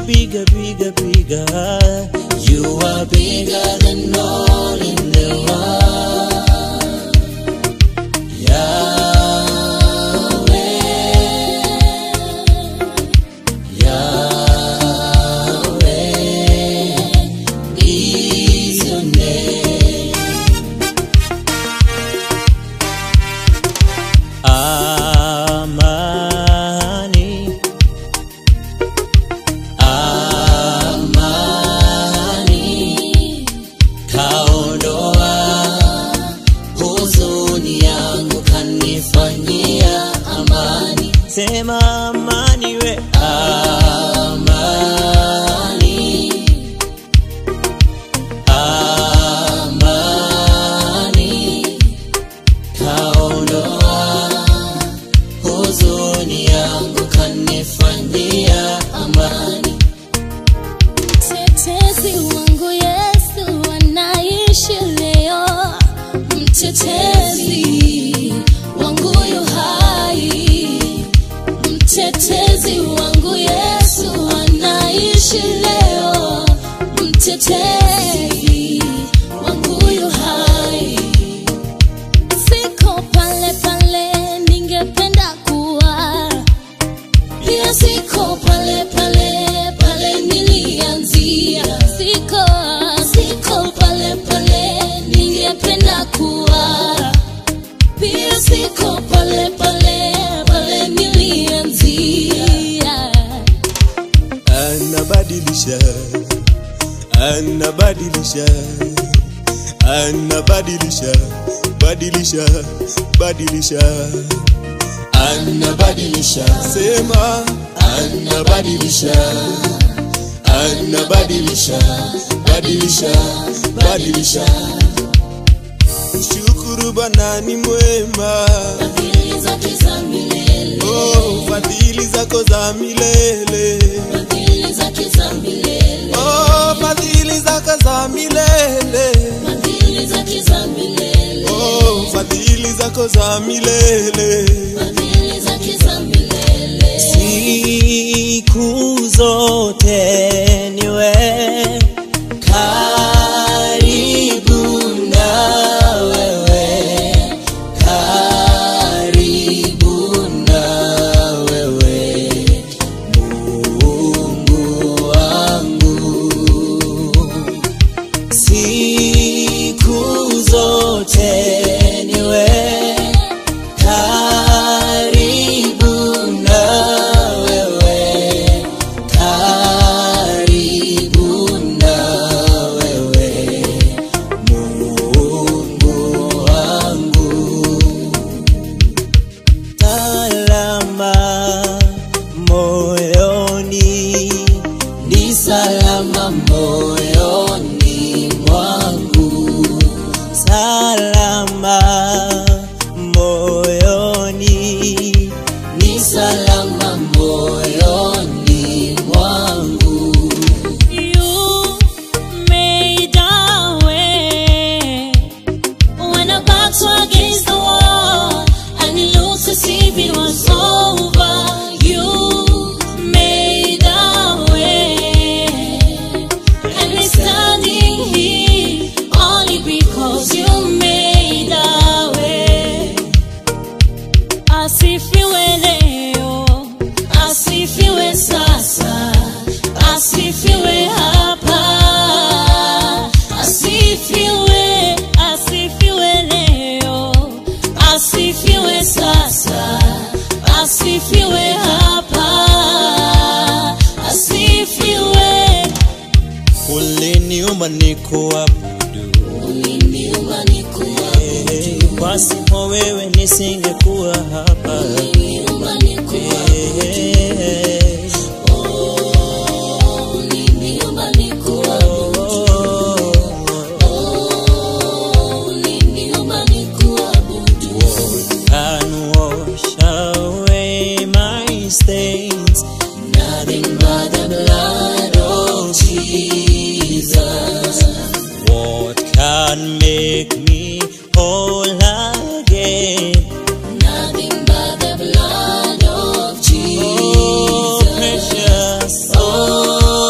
bigger, bigger, bigger. You are bigger than all in the world. Yahweh, Yahweh is your name. Amani, amani, kaondoa huzuni yangu, kanifanyia amani. Sema amani we, amani, amani, kaondoa huzuni yangu kanifanyia amani. Mtetezi wangu Yesu anaishi leo, mtetezi wangu yu hai, mtetezi wangu Yesu anaishi leo, mtetezi wangu yu hai. Siko pale pale ningependa kuwa pia siko pale pale pale nilianzia, siko siko pale pale ningependa kuwa, pia siko pale pale pale nilianzia. Anabadilisha, anabadilisha, anabadilisha, badilisha, badilisha, anabadilisha, sema anabadilisha, anabadilisha, badilisha, badilisha. Shukuru Bwana ni mwema, Fadhili zake za milele, oh, fadhili zako za milele. fadhili zake za milele, Oh, fadhili zako za milele. fadhili zake za milele, Oh, fadhili zako za milele. fadhili zake za milele. Siku zote niwe karibu na wewe, karibu na wewe, Mungu wangu. Siku zote niwe karibu na wewe, karibu na wewe, Mungu wangu. Salama moyoni, ni salama moyoni mwangu, salama moyoni, ni salama moyoni mwangu. You made a way when our backs were against the wall and it looked as if it was over. You made a way, and we're standing here only because you made a way. Asifiwe leo, asifiwe sasa, asifiwe hapa, asifiwe, asifiwe leo, asifiwe sasa, asifiwe hapa, asifiwe. Uliniumba nikuabudu, Uliniumba nikuabudu, pasipo wewe nisingekuwa hapa. uliniumba nikuabudu, Eh, oh, uliniumba nikuabudu. oh, Uliniumba nikuabudu. can wash away my stains. Nothing but the blood of Jesus. What can make me whole again? Nothing but the blood of Oh, Jesus. precious. Oh,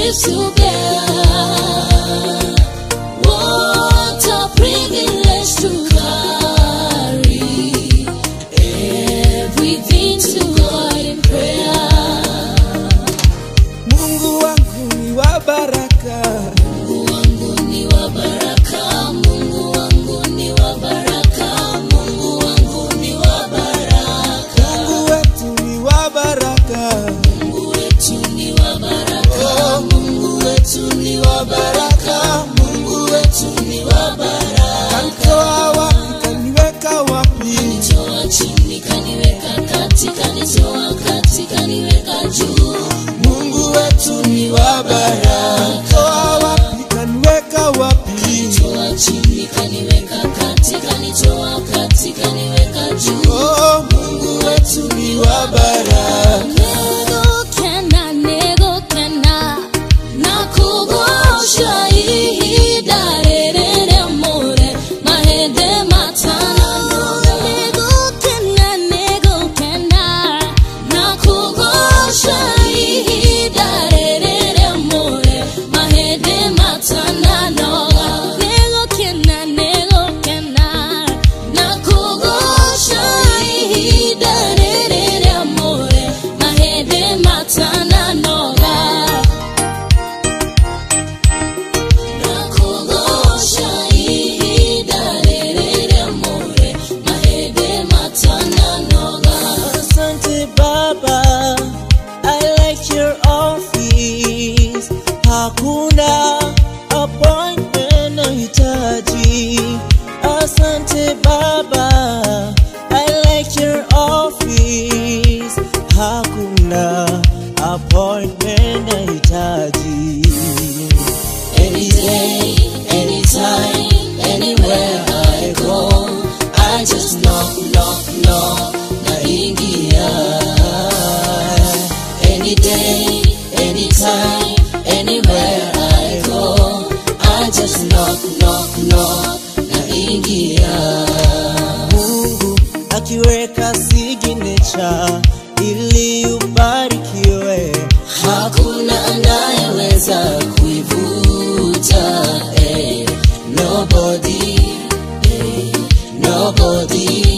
gives to bear. What a privilege to carry everything to God in prayer. Mungu wangu ni wa baraka, Mungu wangu ni wa baraka, Mungu wangu ni wa baraka, Mungu wangu ni wa baraka, Mungu wetu ni wa baraka, Mungu wetu ni wa baraka, Mungu wetu ni wa baraka, Mungu wetu ni wa baraka. kanitoa wapi, kaniweka wapi? Kanitoa chini kaniweka kati, kanitoa kati kaniweka juu. Mungu wetu ni wa baraka, toa wapi, kaniweka wapi? Kanitoa chini kaniweka kati, kanitoa kati kaniweka juu. Oh, Mungu wetu ni wa baraka. Nego kena, nego kena, nakugosha ihida rerere more, mahede matano. Nego kena, nego kena, nakugosha ihida rerere more, mahede matano. Nego kena, nego kena, nakugosha ihida rerere more, mahede matana noga. Nakugosha ihida rerere more, mahede matana noga. Asante Baba, I like your office. Hakuna appointment nahitaji. Asante Baba, I like your office. Hakuna appointment nahitaji. Any day, anytime, anywhere I go, I just knock, knock, knock, naingia. Any day, anytime, anywhere I go, I just knock, knock, knock, naingia. Mungu akiweka signature ili ubarikiwe. Hakuna anayeweza kuivuta, eh, nobody, eh, nobody.